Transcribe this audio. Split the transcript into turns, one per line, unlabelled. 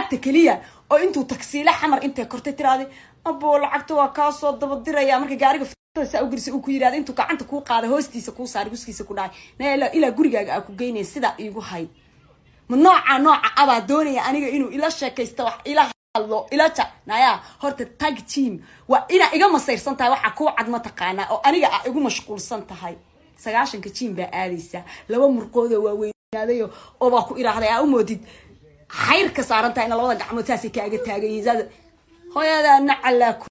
lacagta keliya oo intuu tagsiile xamar intay kortay tiraahday aboo lacagta waa kaasoo dabadiraya marka gaariga saa ugelisa uu ku yidhahda intuu gacanta kuu qaaday hoostiisa kuu saaray guskiisa ku dhahay na ilaa gurigaaga aa ku geynaya sidaa iigu hayd ma nooca nooca abaa doonaya aniga inuu ila sheekaysto wax ila hadlo ila ja naya horta tag team waa inaa iga masayrsan tahay waxaa kuu cad mataqaanaa oo aniga aa igu mashquulsan tahay sagaashanka jiim baa aadaysaa laba murqoodoo waaweynaaday oo baa ku idhaahday aa u moodid xayr ka saaran tahay ina labada gacmood saasay kaaga taagayiin hooyadaa nacalaa